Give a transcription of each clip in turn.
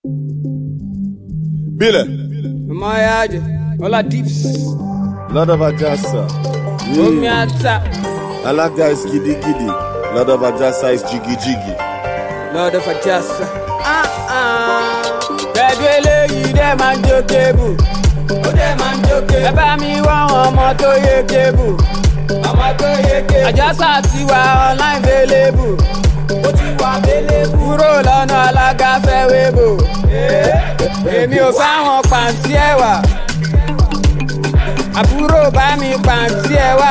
Bile. Mayaje, Ola Dips, Lord of Ajasa. Omi Yeah. Ata, Alaga is giddy giddy. Lord of Ajasa is jiggy jiggy. Lord of Ajasa. Ah ah. Pẹ̀lú eléyìí dẹ́ máa ń jó kébù. Ó dẹ́ máa ń jó kébù. Ẹ bá mi wá àwọn ọmọ tó yé kébù. Ọmọ tó yé kébù. Àjọsà ti wà online available. Ó ti wà available. Kúrò lọ́nà alága fẹ́ wébò. Èmi ò fáwọn pàǹtí ẹ̀wà. Àbúrò bá mi pàǹtí ẹ̀wà.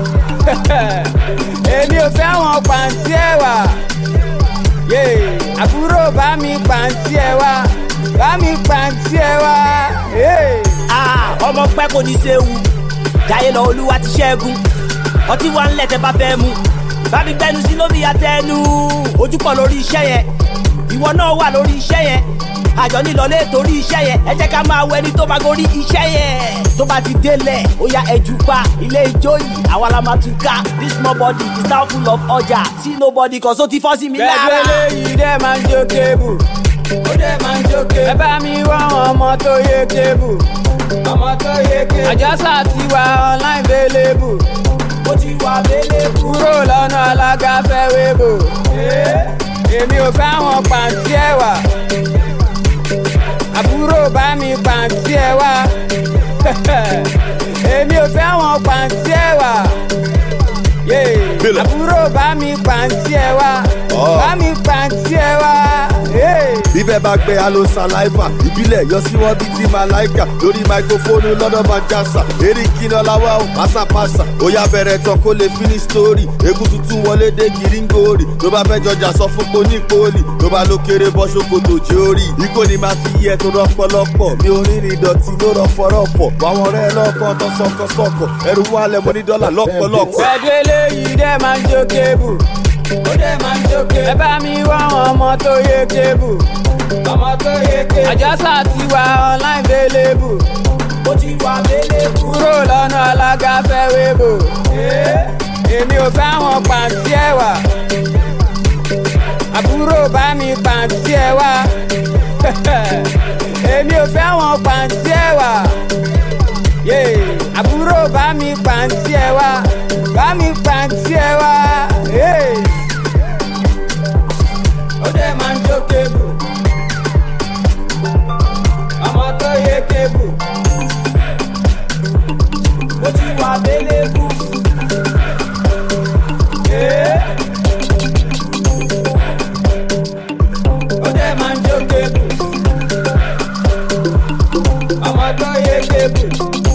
Èmi ò fẹ́ wọn pàǹtí ẹ̀wà. Yeah. àbúrò bá mi pàǹtí ẹ wá bá mi pàǹtí ẹ wá. Yeah. Ah, ọmọ pẹ́ kò ní séwu jayé lọ olúwa ti ṣẹ́gun ọtí wa ń lẹ̀ tẹ́ bá fẹ́ mu bá mi gbẹnu sí lómi àtẹnu ojú pọ̀ lórí iṣẹ́ yẹn ìwọ náà wà lórí iṣẹ́ yẹn àjọ nílọlé torí iṣẹ́ yẹn ẹ jẹ́ ká máa wọ ẹni tó máa gorí iṣẹ́ yẹn tó bá ti délẹ̀ ó ya ẹjú pa ilé ijó yìí àwa la máa tún ká this small body is now full of ọjà see nobody cause ó ti fọ́ sí mi pẹ̀lú lára. eléyìí dẹ́ máa ń jó kébù. ó dẹ́ máa ń jó kébù. ẹ bá mi wá àwọn ọmọ tó yé kébù. ọmọ tó yé kébù. àjọsà ti wà online available. ó ti wà available. kúrò lọ́nà alága fẹ́ wébò. èmi ò fẹ́ àwọn pàǹtí ẹ̀wà. àbúrò bá mi pàǹtí ẹ̀wà. èmi ò fẹ́ àwọn pàǹtí ẹ̀wà. Yeah. Bílẹ̀. àbúrò bá mi pàǹtí ẹ wá Ọ̀. bá mi pàǹtí ẹ wá. Yeah. bíbẹ̀ bá gbé alo saliva ìbílẹ̀ yọ sí wọn bíi ti malaika lórí máikrófóònù lọ́dọ̀ bá jásà eré kíná láwa ó pásápásá ó yá bẹ̀rẹ̀ tán kó lè finish story egun tuntun wọlé dé gíríngòrì tó bá fẹ́ jọjà sọ fún poni poli tó bá ló kéré bọ́ ṣòkòtò jórí ikó ni máa fi yẹ tó rọpọlọpọ̀ mi ò rìnrìn ìdọ̀tí ló rọfọrọfọ̀ àwọn ọ̀rẹ́ lọ́kàn tó sọkọsọkọ ẹrù wálẹ̀ mo ní dọ́là lọ́pọ̀lọpọ̀. pẹ̀lú eléyìí dẹ́ máa ń jó kébù. ó dẹ́ máa ń jó kébù. ẹ bá mi wá àwọn ọmọ tó yé kébù. ọmọ tó yé kébù. àjọsà ti wà online available. ó ti wà available. kúrò lọ́nà alága fẹ́ wébò. èmi ò fẹ́ àwọn pàǹtí ẹ̀wà. àbúrò bá mi pàǹtí ẹ wá. èmi ò fẹ́ àwọn pàǹtí ẹ̀wà. Yeah. àbúrò bá mi pàǹtí ẹ wá bá mi pàǹtí ẹ wá. Yeah. ó dẹ̀ máa ń jó kébù ọmọ tó yé kébù ó ti wà délébù. Yeah. ó dẹ̀ máa ń jó kébù ọmọ tó yé kébù.